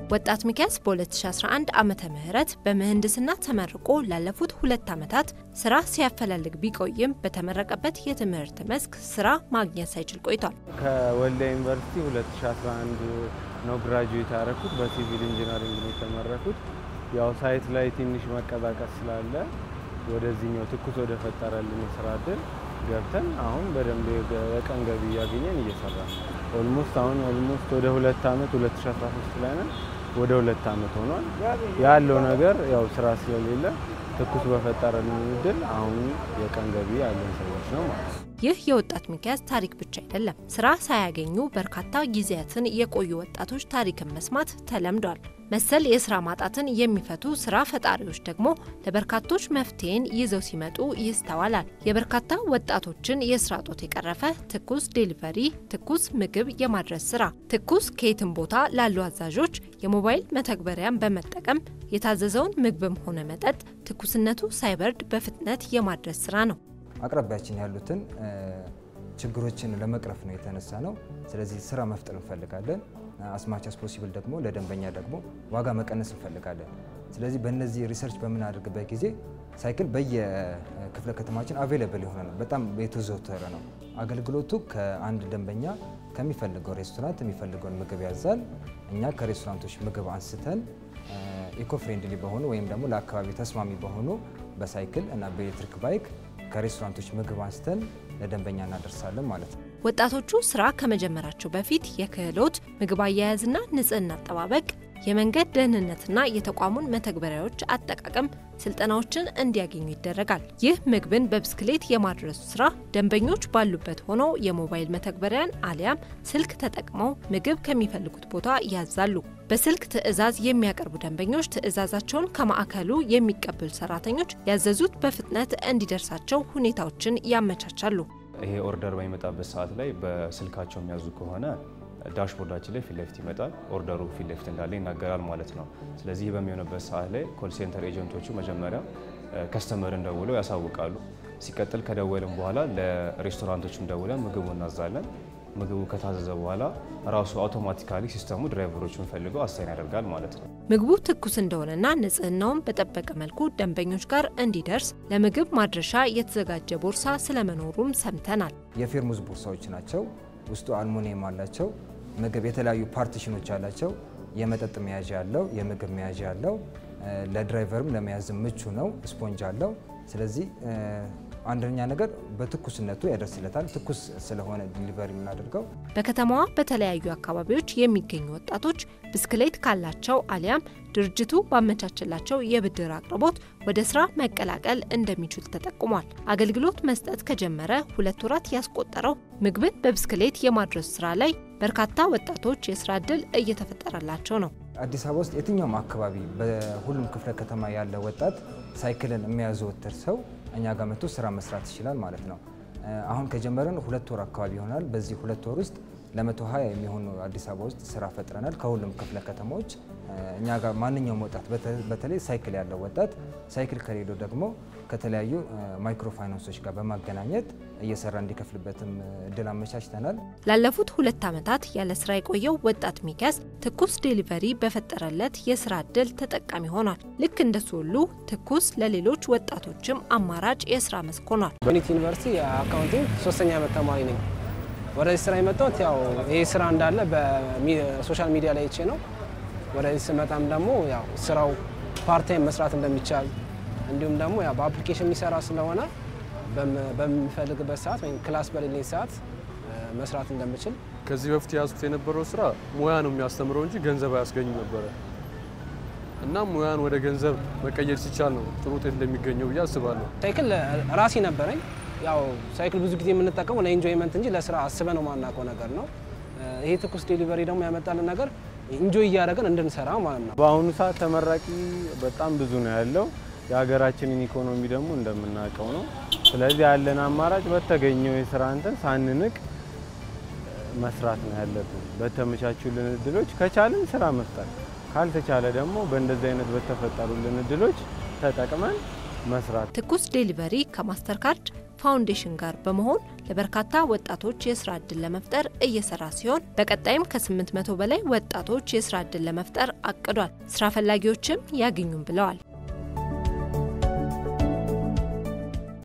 ወጣት ሚኪያስ በ2011 ዓመተ ምህረት በምህንድስና ተመርቆ ላለፉት ሁለት ዓመታት ስራ ሲያፈላልግ ቢቆይም በተመረቀበት የትምህርት መስክ ስራ ማግኘት ሳይችል ቆይቷል። ከወልዲያ ዩኒቨርሲቲ 2011 ነው ግራጁዌት ያደረኩት። በሲቪል ኢንጂነሪንግ ነው የተመረኩት። ያው ሳይት ላይ ትንሽ መቀዛቀስ ስላለ ወደዚህኛው ትኩስ ወደ ፈጠረልን የስራ እድል ገብተን አሁን በደንብ የቀን ገቢ እያገኘን እየሰራ ነው። ኦልሞስት አሁን ኦልሞስት ወደ ሁለት ዓመት 2013 ላይ ነን። ወደ ሁለት ዓመት ሆኗል። ያለው ነገር ያው ስራ ስለሌለ ትኩስ በፈጠረልን እድል አሁን የቀን ገቢ ያለን ሰዎች ነው ማለት ነው። ይህ የወጣት ሚኪያስ ታሪክ ብቻ አይደለም። ስራ ሳያገኙ በርካታ ጊዜያትን የቆዩ ወጣቶች ታሪክን መስማት ተለምዷል። መሰል የስራ ማጣትን የሚፈቱ ስራ ፈጣሪዎች ደግሞ ለበርካቶች መፍትሄን ይዘው ሲመጡ ይስተዋላል። የበርካታ ወጣቶችን የስራ ጦት የቀረፈ ትኩስ ዴሊቨሪ፣ ትኩስ ምግብ የማድረስ ስራ ትኩስ ከየትም ቦታ ላሉ አዛዦች የሞባይል መተግበሪያን በመጠቀም የታዘዘውን ምግብም ሆነ መጠጥ ትኩስነቱ ሳይበርድ በፍጥነት የማድረስ ስራ ነው። አቅራቢያችን ያሉትን ችግሮችን ለመቅረፍ ነው የተነሳ ነው። ስለዚህ ስራ መፍጠር እንፈልጋለን። አስማች አስ ፖሲብል ደግሞ ለደንበኛ ደግሞ ዋጋ መቀነስ እንፈልጋለን። ስለዚህ በእነዚህ ሪሰርች በምናደርግበት ጊዜ ሳይክል በየክፍለ ከተማችን አቬይለብል የሆነ ነው። በጣም የተዘወተረ ነው። አገልግሎቱ ከአንድ ደንበኛ ከሚፈልገው ሬስቶራንት የሚፈልገውን ምግብ ያዛል። እኛ ከሬስቶራንቶች ምግብ አንስተን ኢኮ ፍሬንድሊ በሆኑ ወይም ደግሞ ለአካባቢ ተስማሚ በሆኑ በሳይክል እና በኤሌክትሪክ ባይክ ከሬስቶራንቶች ምግብ አንስተን ለደንበኛ እናደርሳለን ማለት ነው። ወጣቶቹ ስራ ከመጀመራቸው በፊት የክህሎት ምግብ አያያዝና ንጽህና አጠባበቅ፣ የመንገድ ደህንነትና የተቋሙን መተግበሪያዎች አጠቃቀም ስልጠናዎችን እንዲያገኙ ይደረጋል። ይህ ምግብን በብስክሌት የማድረሱ ስራ ደንበኞች ባሉበት ሆነው የሞባይል መተግበሪያን አሊያም ስልክ ተጠቅመው ምግብ ከሚፈልጉት ቦታ ያዛሉ። በስልክ ትዕዛዝ የሚያቀርቡ ደንበኞች ትዕዛዛቸውን ከማዕከሉ የሚቀበሉ ሰራተኞች ያዘዙት በፍጥነት እንዲደርሳቸው ሁኔታዎችን ያመቻቻሉ። ይሄ ኦርደር በሚመጣበት ሰዓት ላይ በስልካቸው የሚያዙ ከሆነ ዳሽቦርዳችን ላይ ፊት ለፊት ይመጣል። ኦርደሩ ፊት ለፊት እንዳለ ይናገራል ማለት ነው። ስለዚህ ይህ በሚሆንበት ሰዓት ላይ ኮል ሴንተር ኤጀንቶቹ መጀመሪያ ከስተመርን ደውለው ያሳውቃሉ። ሲቀጥል ከደወልን በኋላ ለሬስቶራንቶቹም ደውለን ምግቡ እናዛለን። ምግቡ ከታዘዘ በኋላ ራሱ አውቶማቲካሊ ሲስተሙ ድራይቨሮቹን ፈልገው አሳይን ያደርጋል ማለት ነው። ምግቡ ትኩስ እንደሆነና ንጽህናውን በጠበቀ መልኩ ደንበኞች ጋር እንዲደርስ ለምግብ ማድረሻ የተዘጋጀ ቦርሳ ስለመኖሩም ሰምተናል። የፌርሙዝ ቦርሳዎች ናቸው። ውስጡ አልሙኒየም አላቸው። ምግብ የተለያዩ ፓርቲሽኖች አላቸው። የመጠጥ መያዣ አለው፣ የምግብ መያዣ አለው። ለድራይቨርም ለመያዝ ምቹ ነው። ስፖንጅ አለው። ስለዚህ አንደኛ ነገር በትኩስነቱ ያደርስለታል። ትኩስ ስለሆነ ዲሊቨሪ የምናደርገው። በከተማዋ በተለያዩ አካባቢዎች የሚገኙ ወጣቶች ብስክሌት ካላቸው አሊያም ድርጅቱ ባመቻችላቸው የብድር አቅርቦት ወደ ስራ መቀላቀል እንደሚችል ተጠቁሟል። አገልግሎት መስጠት ከጀመረ ሁለት ወራት ያስቆጠረው ምግብን በብስክሌት የማድረስ ስራ ላይ በርካታ ወጣቶች የስራ እድል እየተፈጠረላቸው ነው። አዲስ አበባ ውስጥ የትኛውም አካባቢ በሁሉም ክፍለ ከተማ ያለ ወጣት ሳይክልን የሚያዘወትር ሰው እኛ ጋር መጥቶ ስራ መስራት ይችላል ማለት ነው። አሁን ከጀመረን ሁለት ወር አካባቢ ይሆናል። በዚህ ሁለት ወር ውስጥ ለመቶ ሀያ የሚሆኑ አዲስ አበባ ውስጥ ስራ ፈጥረናል። ከሁሉም ክፍለ ከተማዎች እኛ ጋር ማንኛውም ወጣት በተለይ ሳይክል ያለው ወጣት ሳይክል ከሌለው ደግሞ ከተለያዩ ማይክሮ ፋይናንሶች ጋር በማገናኘት እየሰራ እንዲከፍልበትም እድል አመቻችተናል። ላለፉት ሁለት ዓመታት ያለ ስራ የቆየው ወጣት ሚኪያስ ትኩስ ዴሊቨሪ በፈጠረለት የስራ እድል ተጠቃሚ ሆኗል። ልክ እንደሱ ሁሉ ትኩስ ለሌሎች ወጣቶችም አማራጭ የስራ መስክ ሆኗል። ዩኒቲ ዩኒቨርሲቲ የአካውንቲንግ ሶስተኛ ዓመት ተማሪ ነኝ። ወደዚህ ስራ የመጣሁት ያው ይህ ስራ እንዳለ በሶሻል ሚዲያ ላይ አይቼ ነው። ወደዚህ ስመጣም ደግሞ ያው ስራው ፓርታይም መስራት እንደሚቻል እንዲሁም ደግሞ ያው በአፕሊኬሽን የሚሰራ ስለሆነ በምፈልግበት ሰዓት ወይም ክላስ በሌለኝ ሰዓት መስራት እንደምችል ከዚህ በፊት የያዝኩት የነበረው ስራ ሙያ ነው የሚያስተምረው እንጂ ገንዘብ አያስገኝም ነበረ እና ሙያን ወደ ገንዘብ መቀየር ሲቻል ነው ጥሩ ውጤት እንደሚገኘው ብዬ አስባለሁ። ሳይክል ራሴ ነበረኝ። ያው ሳይክል ብዙ ጊዜ የምንጠቀመው ለኢንጆይመንት እንጂ ለስራ አስበ ነው ማናውቀው ነገር ነው። ይሄ ትኩስ ዴሊቨሪ ደግሞ ያመጣልን ነገር ኢንጆይ እያደረገን እንድንሰራ ማለት ነው። በአሁኑ ሰዓት ተመራቂ በጣም ብዙ ነው ያለው። የሀገራችንን ኢኮኖሚ ደግሞ እንደምናውቀው ነው። ስለዚህ ያለን አማራጭ በተገኘው የስራ እንትን ሳንንቅ መስራት ነው ያለብን። በተመቻቹልን እድሎች ከቻልን ስራ መፍጠር፣ ካልተቻለ ደግሞ በእንደዚህ አይነት በተፈጠሩልን እድሎች ተጠቅመን መስራት። ትኩስ ዴሊቨሪ ከማስተር ካርድ ፋውንዴሽን ጋር በመሆን ለበርካታ ወጣቶች የስራ ዕድል ለመፍጠር እየሰራ ሲሆን በቀጣይም ከ800 በላይ ወጣቶች የስራ ዕድል ለመፍጠር አቅዷል። ስራ ፈላጊዎችም ያገኙም ብለዋል።